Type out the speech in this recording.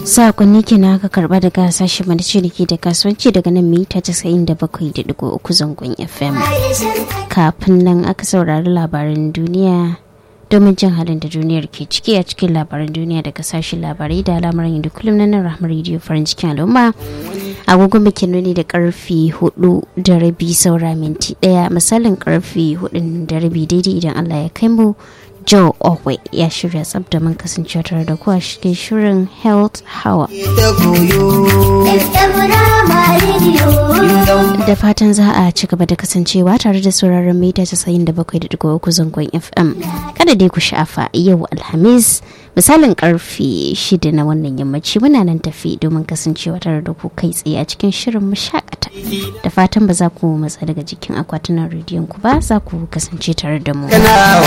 sakonni kenan aka karba daga sashen mana ciniki da kasuwanci daga nan mita 97.3 zangon fm kafin nan aka saurari labaran duniya domin jin halin da duniyar ke ciki a cikin labaran duniya daga sashen labarai da al'amuran yadda kullum na nan rahmar rediyo farin cikin al'umma agogon bikin nuni da karfi hudu da rabi saura minti daya misalin karfi hudu da rabi daidai idan allah ya kai mu Joe Owe ya shirya tsab da mun kasance tare da ku a cikin shirin Health Hour. Da fatan za a ci gaba da kasancewa tare da sauraron mita 97.3 zangon FM. Kada dai ku shafa yau Alhamis misalin karfe shida na wannan yammaci muna nan tafi domin kasancewa tare da ku kai tsaye a cikin shirin mashakata. Da fatan ba za ku matsa daga jikin akwatunan rediyon ku ba za ku kasance tare da mu.